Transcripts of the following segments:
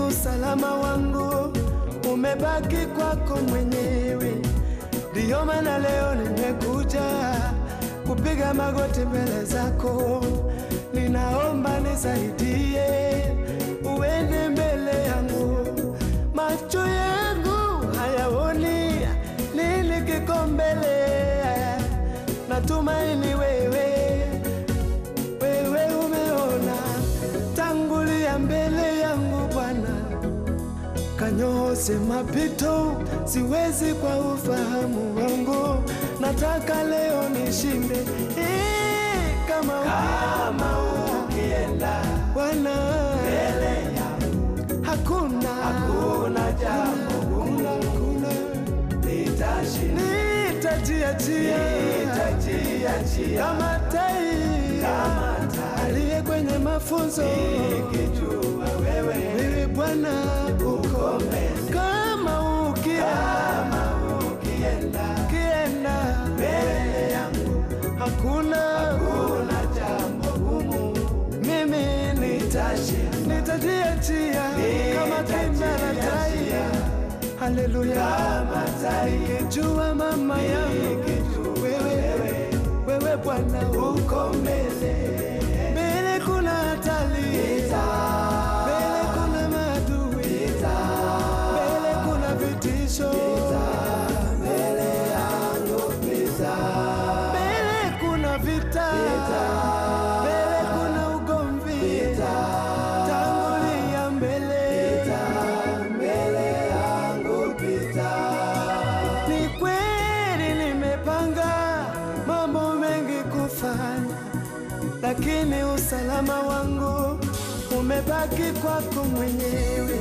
usalama wangu umebaki kwako mwenyewe. Ndiyo maana leo nimekuja kupiga magoti mbele zako, ninaomba nisaidie, uende mbele yangu. Macho yangu hayaoni nini kiko mbele, natumaini wewe wewe umeona, tangulia mbele yangu Bwana, kanyooshe mapito, siwezi kwa ufahamu wangu, nataka leo nishinde Eh, kama kama ukienda Bwana mbele yangu, hakuna hakuna jambo gumu, hakuna nitashinda, nitajiachia, nitajiachia kama tai, kama tai aliye kwenye mafunzo, nikijua wewe wewe Bwana uko mbele, kama ukienda, kama ukienda, ukienda mbele yangu, hakuna hakuna jambo gumu, mimi nitashinda, nitajiachia kama kimara tai Haleluya, nikijua mama yangu wewe, wewe Bwana uko mbele, mbele kuna hatari, mbele kuna maadui, mbele kuna vitisho, mbele yangu mbele kuna vita, mbele kuna ugomvi, tangulia mbele mbele yangu pita. Ni kweli nimepanga mambo mengi kufanya, lakini usalama wangu umebaki kwako mwenyewe.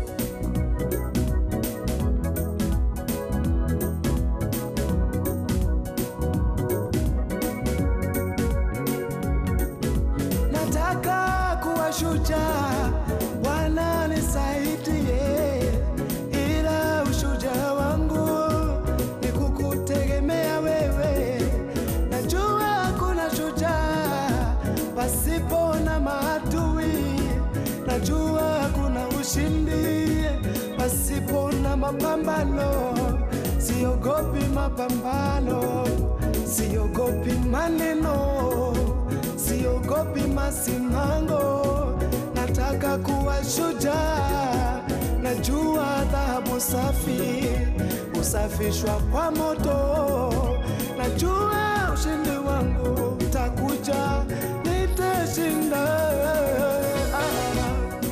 Nataka kuwa shujaa, Bwana nisaidie, ila ushujaa wangu ni kukutegemea wewe. Najua hakuna shujaa pasipo na maadui, najua hakuna ushindi pasipo na mapambano. Siogopi mapambano, siogopi maneno, siogopi masimango. Nataka kuwa shujaa, najua dhahabu safi husafishwa kwa moto. Najua ushindi wangu utakuja, nitashinda. Ah.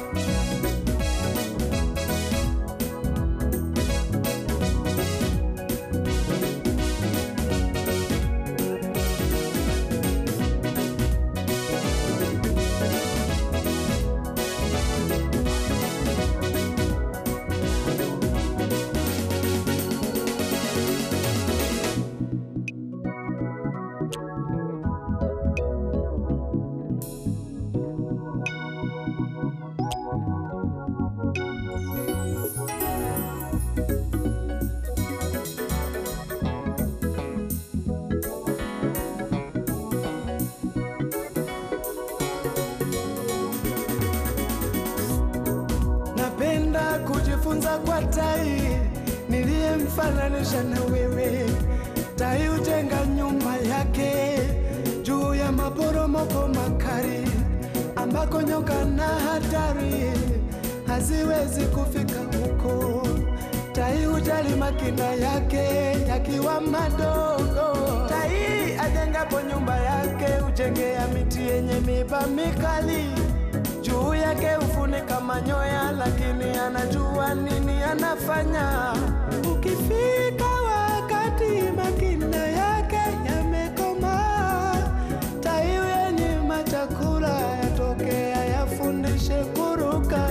Napenda kujifunza kwa tai niliyemfananisha na wewe. Tai hujenga nyumba yake juu ya maporomoko makali, ambako nyoka na hatari haziwezi kufika huko. Tai hujali makinda yake yakiwa madogo. Tai ajengapo nyumba yake hujengea miti yenye miba mikali juu yake hufunika manyoya, lakini anajua nini anafanya. Ukifika wakati makinda yake yamekomaa, tai yenye chakula yatokea yafundishe kuruka.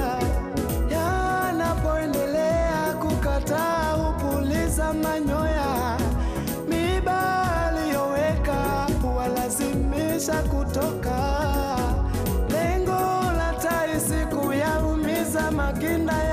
Yanapoendelea kukataa hupuliza manyoya, miba aliyoweka huwalazimisha kutoka. Lengo la tai si kuyaumiza makinda